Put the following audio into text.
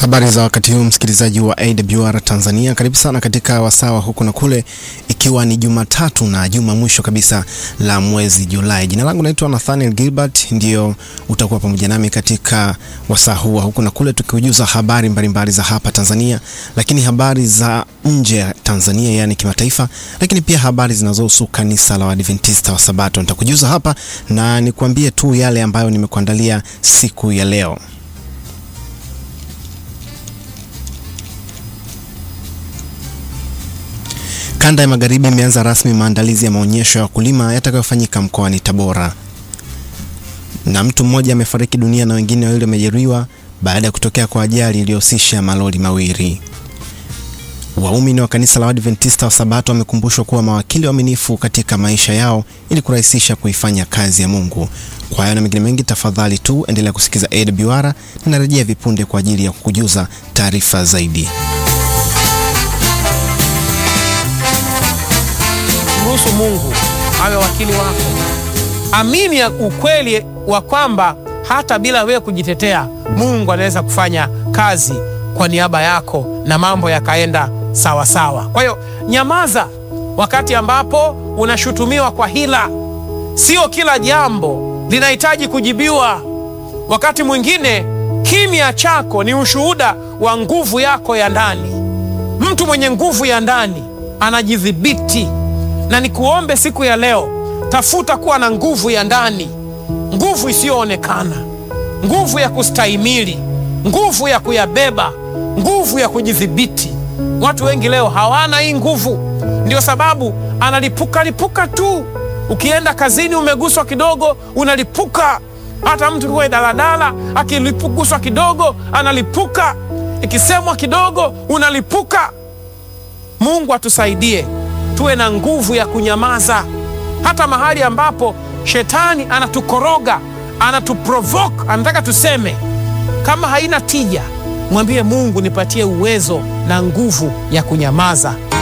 Habari za wakati huu msikilizaji wa AWR Tanzania, karibu sana katika wasawa huku na kule, ikiwa ni Jumatatu na juma mwisho kabisa la mwezi Julai. Jina langu naitwa Nathaniel Gilbert, ndio utakuwa pamoja nami katika wasaa huu huku na kule, tukiujuza habari mbalimbali mbali za hapa Tanzania, lakini habari za nje ya Tanzania, yani kimataifa, lakini pia habari zinazohusu kanisa la Waadventista wa Sabato. Nitakujuza hapa na nikuambie tu yale ambayo nimekuandalia siku ya leo. Kanda ya Magharibi imeanza rasmi maandalizi ya maonyesho ya wakulima yatakayofanyika mkoani Tabora, na mtu mmoja amefariki dunia na wengine wawili wamejeruhiwa baada ya kutokea kwa ajali iliyohusisha malori mawili. Waumini wa kanisa la Waadventista wa Sabato wamekumbushwa kuwa mawakili waaminifu katika maisha yao ili kurahisisha kuifanya kazi ya Mungu. Kwa hayo na mengine mengi, tafadhali tu endelea kusikiza AWR. Ninarejea vipunde kwa ajili ya kukujuza taarifa zaidi. Ruhusu Mungu awe wakili wako. Amini ya ukweli wa kwamba hata bila wewe kujitetea, Mungu anaweza kufanya kazi kwa niaba yako na mambo yakaenda sawa sawa. Kwa hiyo nyamaza wakati ambapo unashutumiwa kwa hila. Sio kila jambo linahitaji kujibiwa. Wakati mwingine kimya chako ni ushuhuda wa nguvu yako ya ndani. Mtu mwenye nguvu ya ndani anajidhibiti na nikuombe siku ya leo, tafuta kuwa na nguvu ya ndani, nguvu isiyoonekana, nguvu ya kustahimili, nguvu ya kuyabeba, nguvu ya kujidhibiti. Watu wengi leo hawana hii nguvu, ndio sababu analipuka lipuka tu. Ukienda kazini umeguswa kidogo, unalipuka. Hata mtu kuwe daladala akilipuguswa kidogo analipuka, ikisemwa kidogo unalipuka. Mungu atusaidie tuwe na nguvu ya kunyamaza, hata mahali ambapo shetani anatukoroga, anatuprovoke, anataka tuseme. Kama haina tija, mwambie Mungu, nipatie uwezo na nguvu ya kunyamaza.